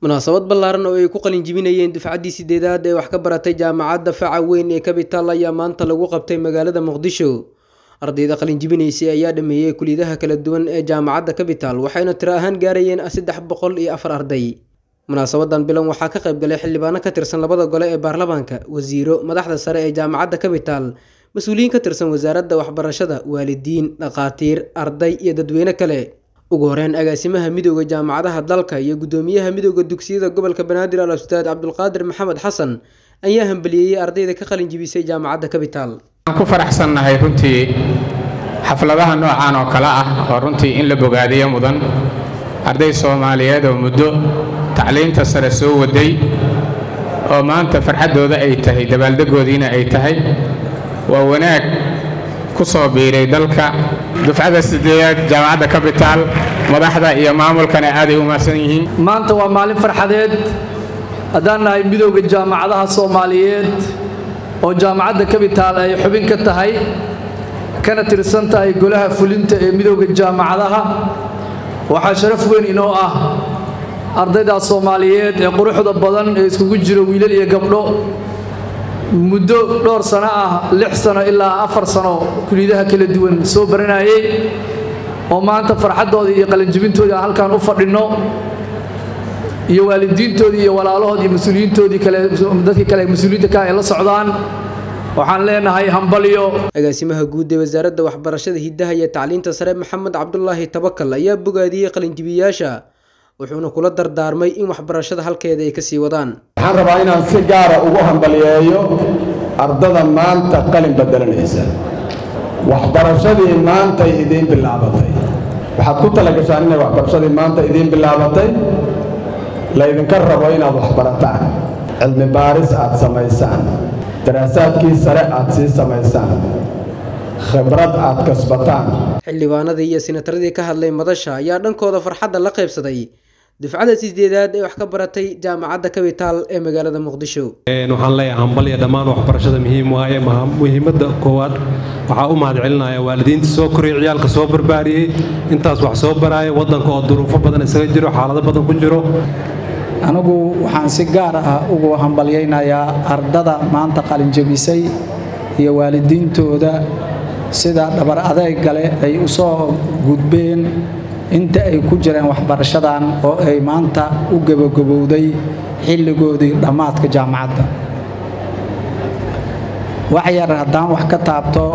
munaasabad ballaaran oo ay ku qalin jibinayeen dufcaddii sideedaad ee wax ka baratay jaamacadda faca weyn ee capital ayaa maanta lagu qabtay magaalada muqdisho ardayda qalin jibinaysay ayaa dhameeyey kuliyadaha kala duwan ee jaamacadda capital waxayna tiro ahaan gaarayeen saddex boqol iyo afar arday munaasabadan bilan waxaa ka qayb galay xildhibaano ka tirsan labada gole ee baarlamaanka wasiiro madaxda sare ee jaamacadda capital mas-uuliyiin ka tirsan wasaaradda waxbarashada waalidiin dhakhaatiir arday iyo dadweyne kale ugu horeyn agaasimaha midooda jaamacadaha dalka iyo guddoomiyaha midooda dugsiyada gobolka banaadir al ustaad cabdulqaadir maxamed xasan ayaa hambaliyeeyey ardayda ka qalin jibisay jaamacadda capital waxaan ku faraxsannahay runtii xafladaha noocan oo kale ah oo runtii in la bogaadiyo mudan arday soomaaliyeed oo muddo tacliinta sare soo waday oo maanta farxaddooda ay tahay dabaaldegoodiina ay tahay waa wanaag ku soo biiray dalka dufcada sideedaad jaamacadda capital madaxda iyo maamulkana aaday u mahadsan yihiin maanta waa maalin farxadeed haddaan nahay midowda jaamacadaha soomaaliyeed oo jaamacadda capital ay xubin ka tahay kana tirsan tahay golaha fulinta ee midowda jaamacadaha waxaa sharaf weyn inoo ah ardaydaas soomaaliyeed ee quruxda badan ee iskugu jiro wiilal iyo gabdho muddo dhowr sano ah lix sano ilaa afar sano kuliyadaha kala duwan soo baranayay oo maanta farxaddoodii iyo qalinjibintoodii aan halkaan u fadhinno iyo waalidiintoodii iyo walaalahood iyo mas-uuliyiintoodii kale dadkii kale mas-uuliyiinta ka ay la socdaan waxaan leenahay hambalyo agaasimaha guud ee wasaaradda waxbarashada hiddaha iyo tacliinta sare maxamed cabdulaahi tabakal ayaa bogaadiyey qalinjibiyaasha wuxuuna kula dardaarmay in waxbarashada halkeeda ay kasii wadaan waxaan rabaa inaan si gaara ugu hambaliyeeyo ardada maanta qalin bedelanaysa waxbarashadii maantay idiin bilaabatay waxaad ku talagashaan inay waxbarashadii maanta idiin bilaabatay laydinka rabo inaad waxbarataan cilmi baaris aad samaysaan daraasaadkii sare aad sii samaysaan khibrad aad kasbataan xildhibaanadii iyo sinataradii ka hadlay madasha ayaa dhankooda farxadda la qaybsaday dufcada sideedaad ee wax ka baratay jaamacadda capital ee magaalada muqdisho waxaan leeyahay hambalya dhammaan waxbarashada muhiim waaye muhiimadda koowaad waxaa u mahad celinaya waalidiinta soo koriyay ciyaalka soo barbaariyey intaas wax soo baraaya waddanka oo duruufo badan isaga jiro xaalado badan ku jiro anigu waxaan si gaar ah ugu hambalyaynayaa ardada maanta qalinjabisay iyo waalidiintooda sida dhabar adeegale ay u soo gudbeen inta ay ku jireen waxbarashadan oo ay maanta u gebagabowday xilligoodii dhammaadka jaamacadda wax yar haddaan wax ka taabto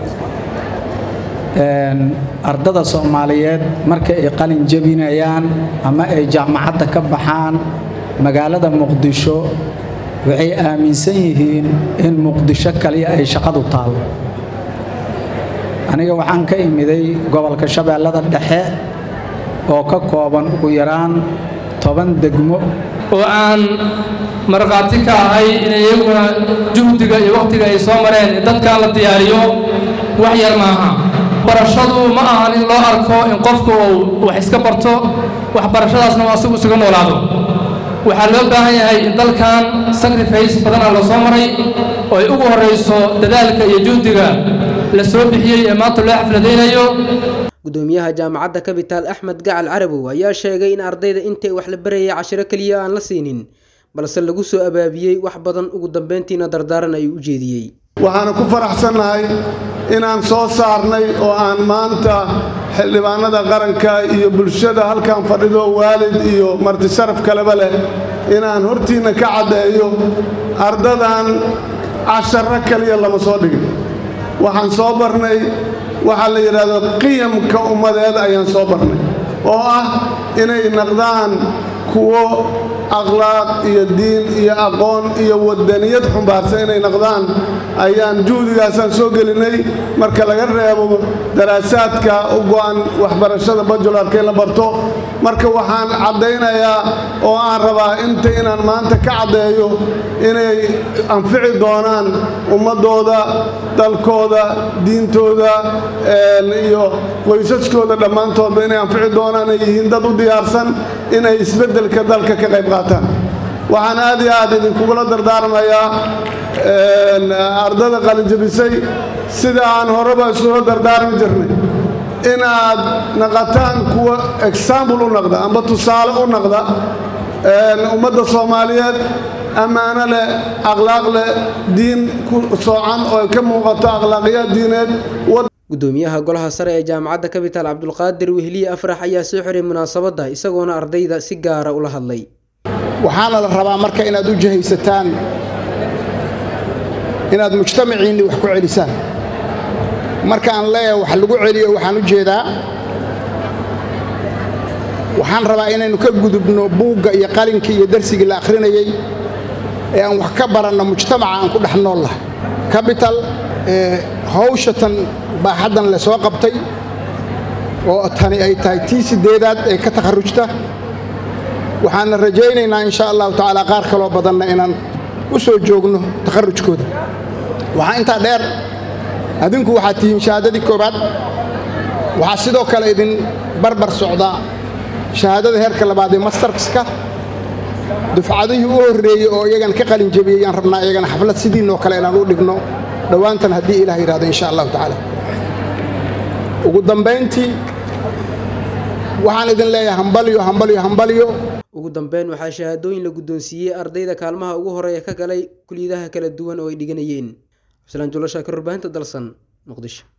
ardada soomaaliyeed marka ay qalin jabinayaan ama ay jaamacadda ka baxaan magaalada muqdisho waxay aaminsan yihiin in muqdisho kaliya ay shaqadu taal aniga waxaan ka imiday gobolka shabeellada dhexe oo ka kooban ugu yaraan toban degmo oo aan markhaati ka ahay in iyaguna juhdiga iyo wakhtiga ay soo mareen dadkan la diyaariyo wax yar maaha barashadu ma ahan in loo arko in qofku uu wax iska barto waxbarashadaasna uu asigu isuga noolaado waxaa loo baahan yahay in dalkan sacrifice badana la soo maray oo ay ugu horrayso dadaalka iyo juhdiga la soo bixiyey ee maanta loo xafladaynayo gudoomiyaha jaamacadda capital axmed gacal carabow ayaa sheegay in ardayda intay wax la barayay cashiro keliya aan la siinin balse lagu soo abaabiyey wax badan ugu dambeyntiina dardaaran ayuu u jeediyey waxaana ku faraxsannahay inaan soo saarnay oo aan maanta xildhibaanada qaranka iyo bulshada halkan fadhido waalid iyo martisharaf kaleba leh inaan hortiinna ka caddeeyo ardadan casharo kaliya lama soo dhigin waxaan soo barnay waxaa la yidhaahdo qiyamka ummadeed ayaan soo barnay oo ah inay naqdaan kuwo akhlaaq iyo diin iyo aqoon iyo wadaniyad xumbaarsan inay naqdaan ayaan juhdigaasaan soo gelinay marka laga reebo daraasaadka u go'an waxbarashada bajularka in la barto marka waxaan caddaynayaa oo aan rabaa inta inaan maanta ka caddeeyo inay anfici doonaan ummaddooda dalkooda diintooda iyo qoysaskooda dhammaantoodba inay anfici doonaan ay yihiin dad u diyaarsan inay isbeddelka dalka ka qayb qaataan waxaan aad iyo aad idinkugula dardaarmayaa ardada qalinjabisay sida aan horeba isula dardaarmi jirnay inaad naqataan kuwa exaambul u naqda amba tusaale u naqda ummadda soomaaliyeed ammaano leh akhlaaq leh diin ku soocan oo ay ka muuqato akhlaaqiyaad diineed gudoomiyaha golaha sare ee jaamacadda capital cabdulqaadir wehliye afrax ayaa soo xiray munaasabadda isagoona ardayda si gaara ula hadlay waxaana la rabaa marka inaad u jahaysataan inaad mujtamaciinni wax ku celisaan marka aan leeyahay wax lagu celiyo waxaan u jeedaa waxaan rabaa inaynu ka gudubno buugga iyo qalinkii iyo darsigii la akhrinayey ee aan wax ka baranno mujtamaca aan ku dhex nool lahay capital hawshatan baaxaddan le soo qabtay oo tani ay tahay tii siddeedaad ee ka takharrujta waxaana rajaynaynaa insha allahu tacaala qaar kaloo badanna inaan u soo joogno takharrujkooda waxaa intaa dheer adinku waxaad tihiin shahaadadii koowaad waxaa sidoo kale idin barbar socdaa shahaadada heerka labaad ee mastarska dufcadihii u horreeyey oo iyagan ka qalin jebiyey yaan rabnaa iyagana xaflad sidiinoo kale inaan u dhigno dhowaantan haddii ilaah yidhahdo insha allahu tacaala ugu dambayntii waxaan idin leeyahay hambalyo hambalyo hambalyo ugu dambeyn waxaa shahaadooyin la guddoonsiiyey ardayda kaalmaha ugu horeeya ka galay kuliyadaha kala duwan oo ay dhiganayeen cabdisalaan julo shaakir warbaahinta dalsan muqdisho